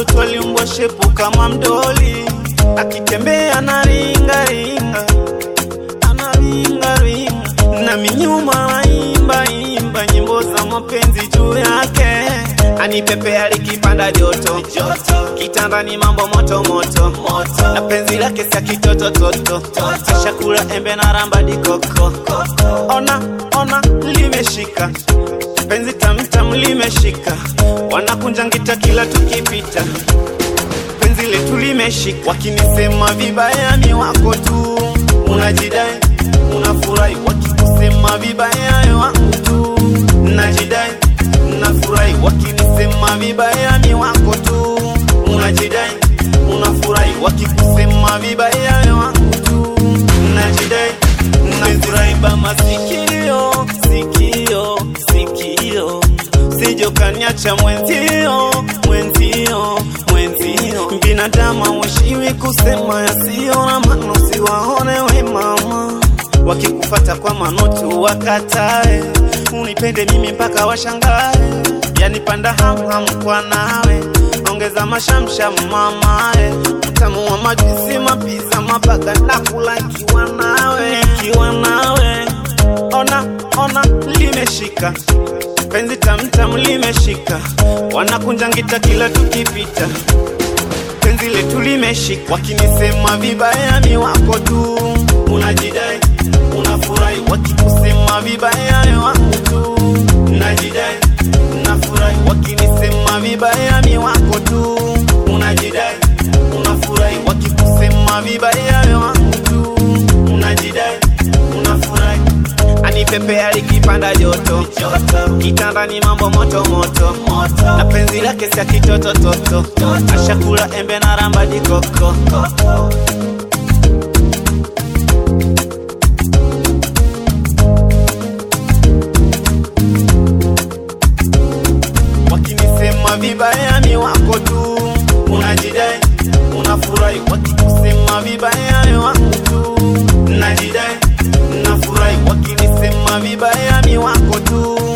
mtoto aliumbwa shepu kama mdoli, akitembea na ringa ringa, anaringa ringa, na minyuma naimba imba nyimbo za mapenzi juu yake, anipepea likipanda joto kitandani, mambo moto moto, na penzi lake sia kitoto toto, shakula embe na ramba dikoko, ona ona limeshika penzi tamtam limeshika, wanakunja ngita kila tukipita, penzi letu limeshika, wakinisema vibaya mi wako tu, unajidai unafurahi, wakikusema vibaya wangu tu, najidai unafurahi, wakinisema vibaya mi wako tu, unajidai unafurahi, wakikusema vibaya wangu tu, najidai unafurahi, bama sikio sikio sikio sijokaniacha mwenzio mwenzio mwenzio binadamu haweshiwi kusema yasiyo na maana usiwaone we mama wakikufata kwa manoti wakatae unipende mimi mpaka washangae yanipanda hamham kwa nawe ongeza mashamsham mamae utamu wa majuisi mapiza mabaga nakula ikiwa nawe ikiwa nawe ona ona limeshika penzi tamtam limeshika wanakunja ngita kila tukipita penzi letu limeshika wakinisema vibaya mi wako tu unajidai unafurahi wakikusema vibaya mi wako tu najidai unafurahi wakinisema vibaya mi wako tu unajidai unafurahi wakikusema vibaya mi wako tu unajidai unafurahi anipepea likipanda joto kitandani mambo moto moto na penzi lake sia kitoto toto ashakula embe na ramba dikoko wakinisema vibaya mi wako tu unajidai unafurahi wakikusema vibaya mi wako tu najidai nafurahi wakinisema vibaya mi wako tu